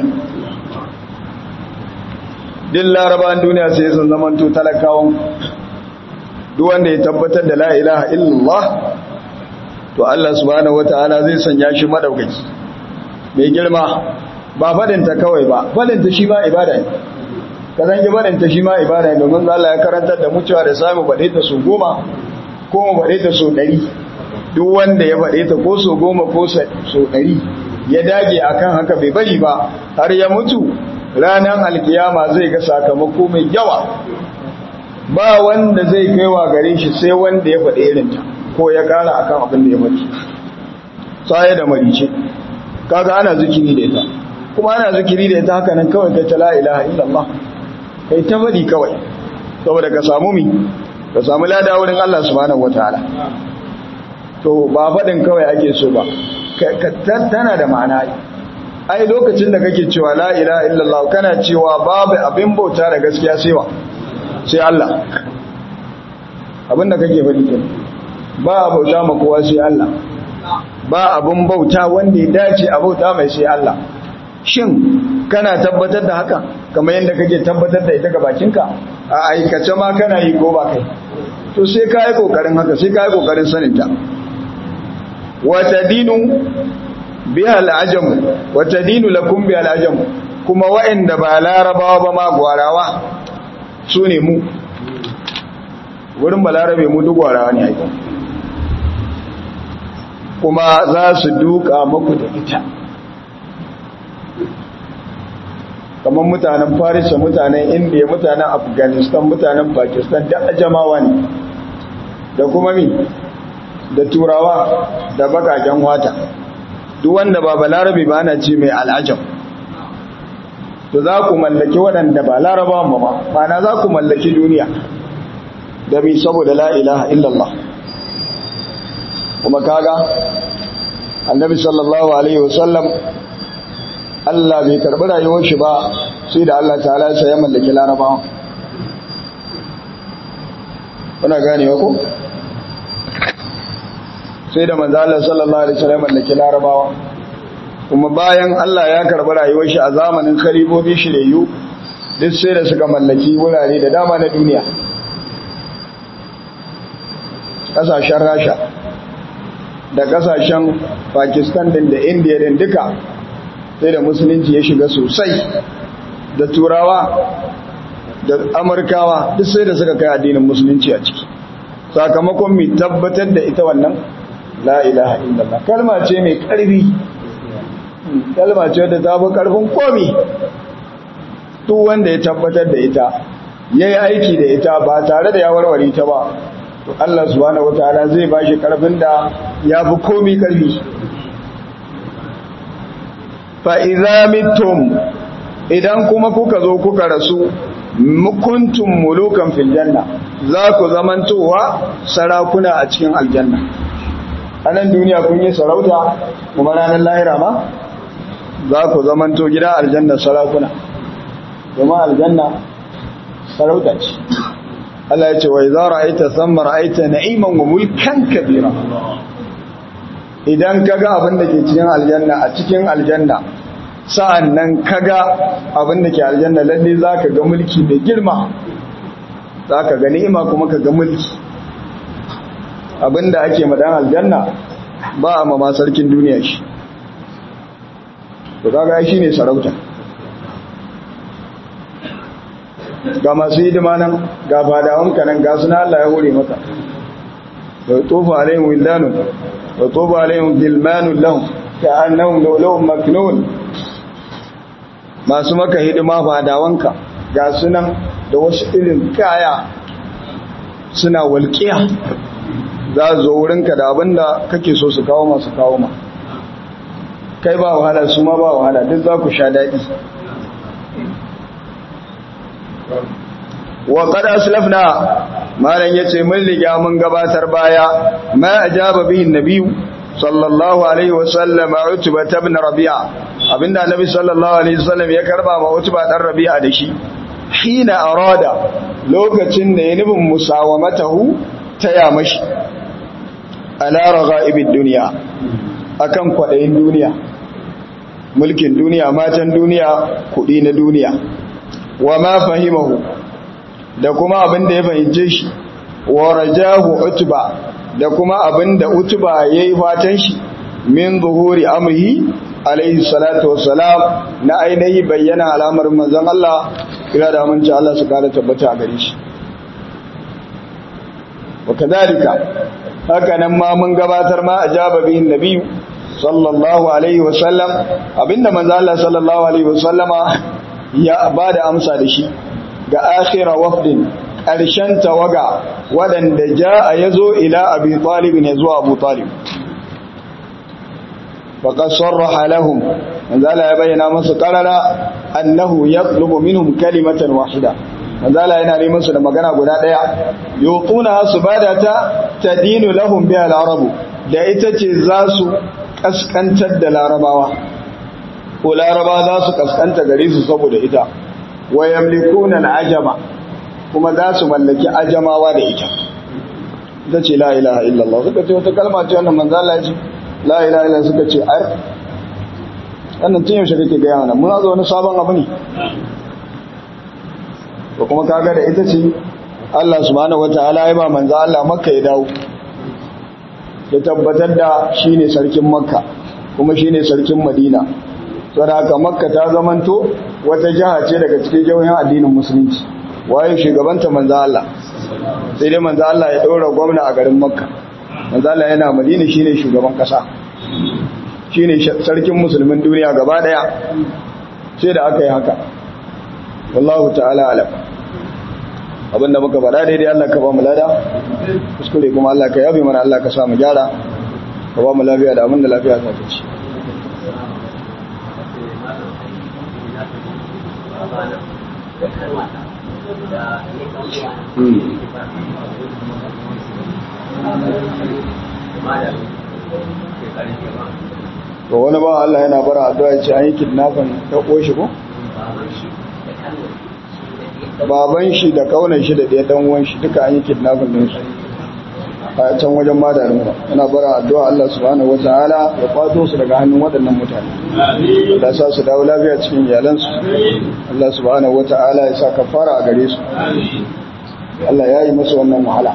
duk larabawan duniya sai sun zamanto talakawan duk wanda ya tabbatar da la ilaha illallah to Allah subhanahu wataala zai sanya shi madaukaki mai girma ba fadinta kawai ba fadinta shi ma ibada ne kazan ki fadinta shi ma ibada ne domin Allah ya karantar da mu cewa da samu bade ta su goma ko mu bade ta su ɗari duk wanda ya bade ta ko su goma ko su ɗari ya dage akan haka bai bari ba har ya mutu ranar alkiyama zai ga sakamako mai yawa ba wanda zai kaiwa gare shi sai wanda ya faɗi irinta ko ya ƙara akan abin da ya faɗi tsaye da marice kaga ana zikiri da ita kuma ana zikiri da ita haka nan kawai kai ta la ilaha illallah kai ta faɗi kawai saboda ka samu mi ka samu lada wurin Allah subhanahu wataala to ba faɗin kawai ake so ba tana da ma'ana ai lokacin da kake cewa la ilaha illallah kana cewa babu abin bauta da gaskiya sai wa sai Allah abinda kake faɗi ke ba a bauta ma kowa sai Allah ba abin bauta wanda ya dace a bauta mai sai Allah shin kana tabbatar da haka kamar yadda kake tabbatar da ita ga bakinka a aikace ma kana yi ko ba kai to sai ka yi kokarin haka sai ka yi kokarin saninta wata dinu biya al'ajamu wata dinu lakum biya al'ajamu kuma wa'inda ba larabawa ba ma gwarawa su ne mu wurin balarabe mu duk gwarawa ne aiki kuma za su duka maku da ita kamar mutanen farisa mutanen indiya mutanen afghanistan mutanen pakistan da ajamawa ne da kuma mi da turawa da bakaken wata duk wanda ba balarabe ba ana ce mai al'ajam to za ku mallaki waɗanda ba larabawan ba ma mana za ku mallaki duniya da mi saboda la ilaha illallah kuma kaga annabi sallallahu alaihi wasallam Allah bai karɓi rayuwar shi ba sai da Allah ta'ala sai ya mallaki larabawa kuna ganewa ko sai da manzo Allah sallallahu alaihi wasallam mallaki larabawa kuma bayan Allah ya karɓi rayuwar shi a zamanin khalifofi shiriyu duk sai da suka mallaki wurare da dama na duniya kasashen Rasha da kasashen Pakistan din da India din duka sai da musulunci ya shiga sosai da turawa da amurkawa duk sai da suka kai addinin musulunci a ciki sakamakon mai tabbatar da ita wannan la ilaha illallah kalma ce mai karfi kalma ce da ta fi karfin komi duk wanda ya tabbatar da ita ya yi aiki da ita ba tare da ya warware ta ba to Allah subhanahu wataala zai ba shi karfin da ya fi komi karfi fa'iza mitum idan kuma kuka zo kuka rasu mukuntun mulukan filjanna za ku zamantowa sarakuna a cikin aljanna a nan duniya kun yi sarauta kuma ranar lahira ma za ku zamanto gida aljanna sarakuna kuma aljanna sarauta ce Allah ya ce wa idza ra'aita thamma ra'aita na'iman wa mulkan kabira idan kaga abin da ke cikin aljanna a cikin aljanna sa'an nan kaga abin da ke aljanna lalle za ka ga mulki mai girma za ka ga ni'ima kuma ka ga mulki abin da ake madan aljanna ba a mama sarkin duniya shi to kaga shi ne sarauta ga masu hidima nan ga fadawanka nan ga suna Allah ya hore maka wa tofa alaihim wildanun wa tofa alaihim gilmanun lahum ka'annahum lawlawun maknun masu maka hidima fadawanka ga sunan da wasu irin kaya suna walƙiya za zo wurinka da abinda kake so su kawo masu kawo ma kai ba wahala su ma ba wahala duk za ku sha daɗi wa qad aslafna malan yace mun riga mun gabatar baya ma ajaba bihi nabiy sallallahu alaihi wasallam utba ibn rabi'a abinda annabi sallallahu alaihi wasallam ya karba ma utba dan rabi'a da shi hina arada lokacin da ya nufin musawamatahu taya mashi ala raghaibid dunya akan kwadayin duniya mulkin duniya matan duniya kudi na duniya wa ma fahimahu da kuma abin da ya fahimce shi wa rajahu utba da kuma abin da utba yayi fatan shi min zuhuri amrihi alaihi salatu wassalam na ainihi bayyana alamar manzon Allah kira da aminci Allah su kara tabbata a gare shi wa kadalika haka nan ma mun gabatar ma ajaba bihin nabiyyu sallallahu alaihi wasallam abinda manzo Allah sallallahu alaihi wasallama ya bada amsa da shi ga akhira wafdin ƙarshen tawaga waɗanda ja a ya zo ila abi talibin ya zuwa abu talib faƙar sarraha lahum manzala ya bayyana masu ƙarara annahu ya tsubu minhum kalimatan wahida manzala yana neman su da magana guda ɗaya yuquna su bada ta tadinu lahum biha al-arabu da ita ce za su kaskantar da larabawa ko larabawa za su kaskanta gare su saboda ita wa yamlikuna al-ajama kuma za su mallaki ajamawa da ita ita ce la ilaha illallah suka ce wata kalma ce wannan manzo Allah ya ce la ilaha illallah suka ce ai wannan tun yaushe kake ga yana mun zo wani sabon abu ne to kuma kaga da ita ce Allah subhanahu wataala ya ba manzo Allah makka ya dawo ya tabbatar da shine sarkin makka kuma shine sarkin madina saboda haka makka ta zamanto wata jiha ce daga cikin jihohin addinin musulunci waye shugabanta manzo Allah sai dai manzo Allah ya daura gwamna a garin makka manzo Allah yana madina shine shugaban kasa shine sarkin musulmin duniya gaba daya sai da aka yi haka wallahu ta'ala alam abinda muka faɗa daidai Allah ka ba mu lada kuskure kuma Allah ka yabe mana Allah ka sa mu gyara ka ba mu lafiya da abinda lafiya ta ci to wani ba Allah yana bara addu'a ya ce an yi kidnapping ta koshi ko baban shi da kaunan shi da ɗaya dan uwan shi duka an yi kidnapping din su a can wajen madarin ba yana bara addu'a Allah subhanahu wataala ya kwato su daga hannun waɗannan mutane Allah sa su dawo lafiya cikin iyalansu Allah subhanahu wataala ya sa kafara a gare su Allah ya yi musu wannan wahala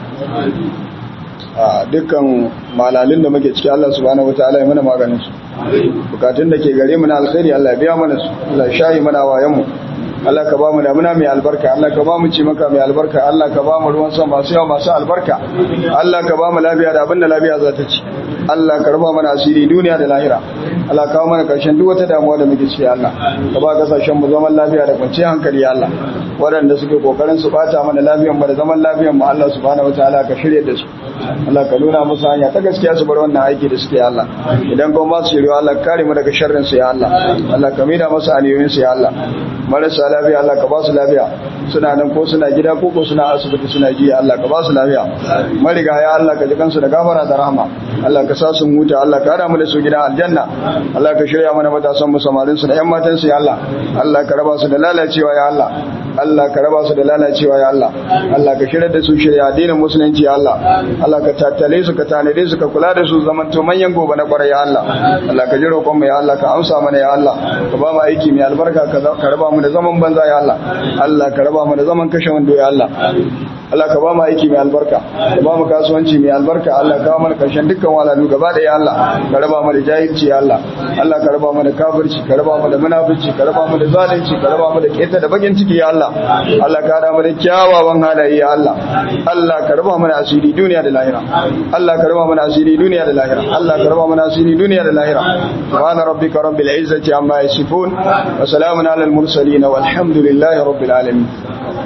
a dukkan malalin da muke ciki Allah subhanahu wataala ya mana maganin su bukatun da ke gare mu na alkhairi Allah ya biya mana su Allah ya shayi mana wayan mu Allah ka ba mu damuna mai albarka Allah ka ba mu ci maka mai albarka Allah ka ba mu ruwan sama masu yawa masu albarka Allah ka ba mu lafiya da abin da lafiya za ta ci Allah ka raba mana asiri duniya da lahira Allah ka kawo mana karshen duk wata damuwa da muke ciki Allah ka ba kasashen mu zaman lafiya da kwanciyar hankali Allah waɗanda suke kokarin su bata mana lafiyar mu da zaman lafiyar mu Allah subhanahu wataala ka shirye da su Allah ka nuna musu hanya ta gaskiya su bar wannan aiki da suke Allah idan kuma ba su shirye Allah kare mu daga sharrin su ya Allah Allah ka mida musu aniyoyin su ya Allah marasa lafiya Allah ka ba su lafiya suna nan ko suna gida ko ko suna asibiti suna ji Allah ka ba su lafiya mariga ya Allah ka ji kansu da gafara da rahama Allah ka sa su huta Allah ka hada mu da su gida aljanna Allah ka shirya mana matasan mu samarin su da yan matan su ya Allah Allah ka raba su da lalacewa ya Allah Allah ka raba su da lalacewa ya Allah Allah ka shirya da su shirya addinin musulunci ya Allah Allah ka tattale su ka tanade su ka kula da su zaman to manyan gobe na kwarai ya Allah Allah ka ji roƙon mu ya Allah ka amsa mana ya Allah ka ba mu aiki mai albarka ka raba mu da zaman banza ya Allah Allah ka raba mu da zaman kashe wando ya Allah Allah ka ba mu aiki mai albarka ka ba mu kasuwanci mai albarka Allah ka mana karshen dukkan walalu gaba da ya Allah ka raba mu da jahilci ya Allah Allah ka raba mu da kafirci ka raba mu da munafici ka raba mu da zalunci ka raba mu da keta da bakin ciki ya Allah Allah ka hada mu da kyawawan halaye ya Allah Allah ka raba mu da asiri duniya da lahira Allah ka raba mu da asiri duniya da lahira Allah ka raba mu da asiri duniya da lahira subhana rabbika rabbil izzati amma yasifun wa salamun alal mursalin walhamdulillahi rabbil alamin